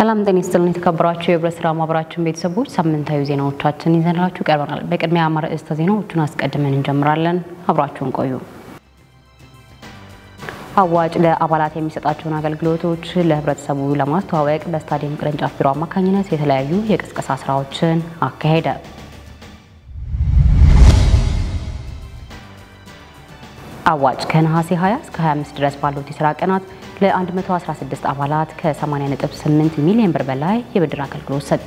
ሰላም ጤና ይስጥልን የተከበራችሁ የህብረት ስራ ማህበራችን ቤተሰቦች ሳምንታዊ ዜናዎቻችን ይዘንላችሁ ቀርበናል። በቅድሚያ አርዕስተ ዜናዎቹን አስቀድመን እንጀምራለን። አብራችሁን ቆዩ። አዋጭ ለአባላት የሚሰጣቸውን አገልግሎቶች ለህብረተሰቡ ለማስተዋወቅ በስታዲየም ቅርንጫፍ ቢሮ አማካኝነት የተለያዩ የቅስቀሳ ስራዎችን አካሄደ። አዋጭ ከነሐሴ 20 እስከ 25 ድረስ ባሉት የስራ ቀናት ለ116 አባላት ከ80.8 ሚሊዮን ብር በላይ የብድር አገልግሎት ሰጠ።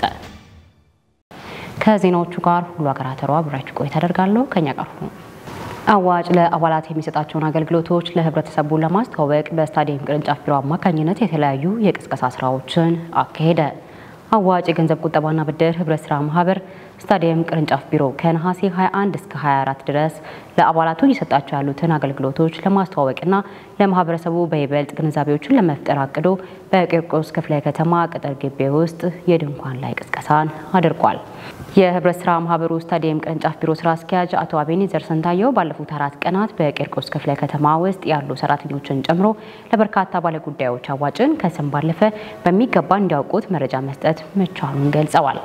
ከዜናዎቹ ጋር ሁሉ አገራተሯ አብራችሁ ቆይታ አደርጋለሁ። ከኛ ጋር ሁኑ። አዋጭ ለአባላት የሚሰጣቸውን አገልግሎቶች ለህብረተሰቡ ለማስተዋወቅ በስታዲየም ቅርንጫፍ ቢሮ አማካኝነት የተለያዩ የቅስቀሳ ስራዎችን አካሄደ። አዋጭ የገንዘብ ቁጠባና ብድር ህብረት ስራ ማህበር ስታዲየም ቅርንጫፍ ቢሮ ከነሐሴ 21 እስከ 24 ድረስ ለአባላቱ እየሰጣቸው ያሉትን አገልግሎቶች ለማስተዋወቅና ለማህበረሰቡ በይበልጥ ግንዛቤዎችን ለመፍጠር አቅዶ በቂርቆስ ክፍለ ከተማ ቅጥር ግቢ ውስጥ የድንኳን ላይ ቅስቀሳን አድርጓል። የህብረት ስራ ማህበሩ ስታዲየም ቅርንጫፍ ቢሮ ስራ አስኪያጅ አቶ አቤኔዘር ስንታየው ባለፉት አራት ቀናት በቂርቆስ ክፍለ ከተማ ውስጥ ያሉ ሰራተኞችን ጨምሮ ለበርካታ ባለጉዳዮች አዋጭን ከስም ባለፈ በሚገባ እንዲያውቁት መረጃ መስጠት መቻሉን ገልጸዋል።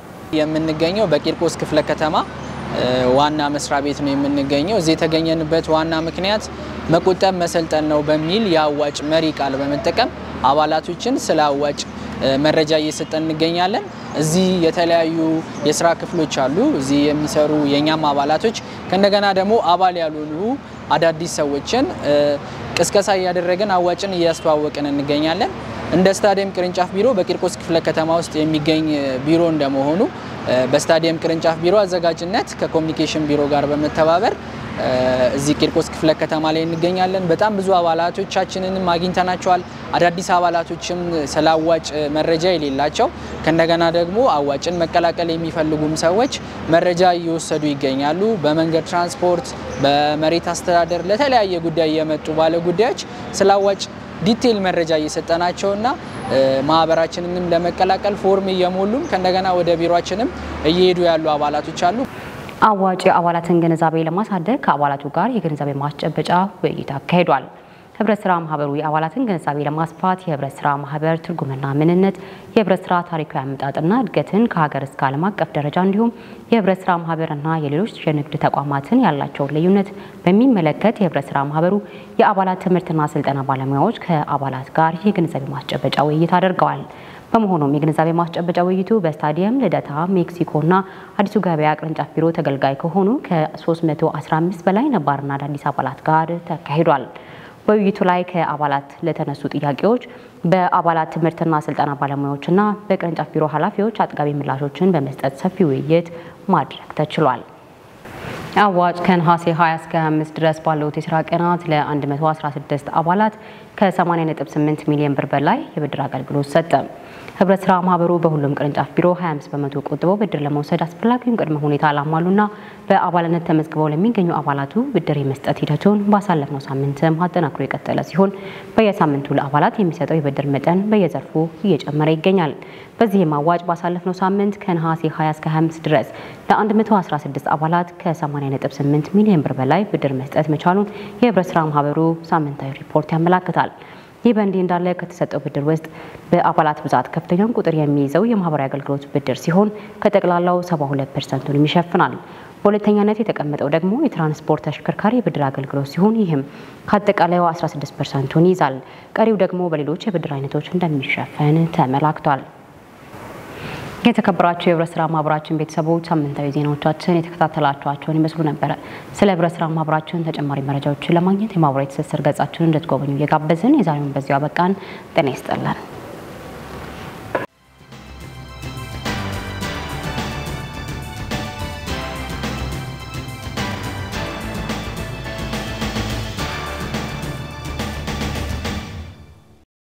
የምንገኘው በቂርቆስ ክፍለ ከተማ ዋና መስሪያ ቤት ነው የምንገኘው። እዚህ የተገኘንበት ዋና ምክንያት መቆጠብ መሰልጠን ነው በሚል የአዋጭ መሪ ቃል በመጠቀም አባላቶችን ስለ አዋጭ መረጃ እየሰጠን እንገኛለን። እዚህ የተለያዩ የስራ ክፍሎች አሉ፣ እዚህ የሚሰሩ የእኛም አባላቶች ከእንደገና ደግሞ አባል ያልሆኑ አዳዲስ ሰዎችን ቅስቀሳ እያደረግን አዋጭን እያስተዋወቅን እንገኛለን። እንደ ስታዲየም ቅርንጫፍ ቢሮ በቂርቆስ ክፍለ ከተማ ውስጥ የሚገኝ ቢሮ እንደመሆኑ በስታዲየም ቅርንጫፍ ቢሮ አዘጋጅነት ከኮሚኒኬሽን ቢሮ ጋር በመተባበር እዚህ ቂርቆስ ክፍለ ከተማ ላይ እንገኛለን። በጣም ብዙ አባላቶቻችንንም አግኝተናቸዋል። አዳዲስ አባላቶችም ስለ አዋጭ መረጃ የሌላቸው ከእንደገና ደግሞ አዋጭን መቀላቀል የሚፈልጉም ሰዎች መረጃ እየወሰዱ ይገኛሉ። በመንገድ ትራንስፖርት፣ በመሬት አስተዳደር ለተለያየ ጉዳይ የመጡ ባለ ጉዳዮች ስለ አዋጭ ዲቴይል መረጃ እየሰጠናቸውና ማህበራችንንም ለመቀላቀል ፎርም እየሞሉም ከእንደገና ወደ ቢሮችንም እየሄዱ ያሉ አባላቶች አሉ። አዋጭ የአባላትን ግንዛቤ ለማሳደግ ከአባላቱ ጋር የግንዛቤ ማስጨበጫ ውይይት አካሂዷል። ህብረት ስራ ማህበሩ የአባላትን ግንዛቤ ለማስፋት የህብረት ስራ ማህበር ትርጉምና ምንነት፣ የህብረት ስራ ታሪካዊ አመጣጥና እድገትን ከሀገር እስከ ዓለም አቀፍ ደረጃ እንዲሁም የህብረት ስራ ማህበርና የሌሎች የንግድ ተቋማትን ያላቸውን ልዩነት በሚመለከት የህብረት ስራ ማህበሩ የአባላት ትምህርትና ስልጠና ባለሙያዎች ከአባላት ጋር የግንዛቤ ማስጨበጫ ውይይት አድርገዋል። በመሆኑም የግንዛቤ ማስጨበጫ ውይይቱ በስታዲየም ልደታ፣ ሜክሲኮና አዲሱ ገበያ ቅርንጫፍ ቢሮ ተገልጋይ ከሆኑ ከ315 በላይ ነባርና አዳዲስ አባላት ጋር ተካሂዷል። በውይይቱ ላይ ከአባላት ለተነሱ ጥያቄዎች በአባላት ትምህርትና ስልጠና ባለሙያዎችና በቅርንጫፍ ቢሮ ኃላፊዎች አጥጋቢ ምላሾችን በመስጠት ሰፊ ውይይት ማድረግ ተችሏል። አዋጭ ከነሐሴ 20 እስከ 25 ድረስ ባሉት የስራ ቀናት ለ116 አባላት ከ80.8 ሚሊዮን ብር በላይ የብድር አገልግሎት ሰጠ። ህብረት ስራ ማህበሩ በሁሉም ቅርንጫፍ ቢሮ 25 በመቶ ቆጥበው ብድር ለመውሰድ አስፈላጊውን ቅድመ ሁኔታ ላሟሉና በአባልነት ተመዝግበው ለሚገኙ አባላቱ ብድር የመስጠት ሂደቱን ባሳለፍነው ሳምንትም አጠናክሮ የቀጠለ ሲሆን በየሳምንቱ ለአባላት የሚሰጠው የብድር መጠን በየዘርፉ እየጨመረ ይገኛል። በዚህም አዋጭ ባሳለፍነው ሳምንት ከነሐሴ 20 እስከ 25 ድረስ ለ116 አባላት ከ80.8 ሚሊዮን ብር በላይ ብድር መስጠት መቻሉን የህብረት ስራ ማህበሩ ሳምንታዊ ሪፖርት ያመላክታል። ይህ በእንዲህ እንዳለ ከተሰጠው ብድር ውስጥ በአባላት ብዛት ከፍተኛውን ቁጥር የሚይዘው የማህበራዊ አገልግሎት ብድር ሲሆን ከጠቅላላው 72 ፐርሰንቱን ይሸፍናል። በሁለተኛነት የተቀመጠው ደግሞ የትራንስፖርት ተሽከርካሪ የብድር አገልግሎት ሲሆን ይህም ከአጠቃላዩ 16 ፐርሰንቱን ይይዛል። ቀሪው ደግሞ በሌሎች የብድር አይነቶች እንደሚሸፈን ተመላክቷል። የተከበራቸው የህብረት ስራ ማህበራችን ቤተሰቦች ሳምንታዊ ዜናዎቻችን የተከታተላችኋቸውን ይመስሉ ነበረ። ስለ ህብረት ስራ ማህበራችን ተጨማሪ መረጃዎችን ለማግኘት የማህበራዊ ትስስር ገጻችንን እንድትጎበኙ እየጋበዝን የዛሬውን በዚሁ አበቃን። ጤና ይስጥልን።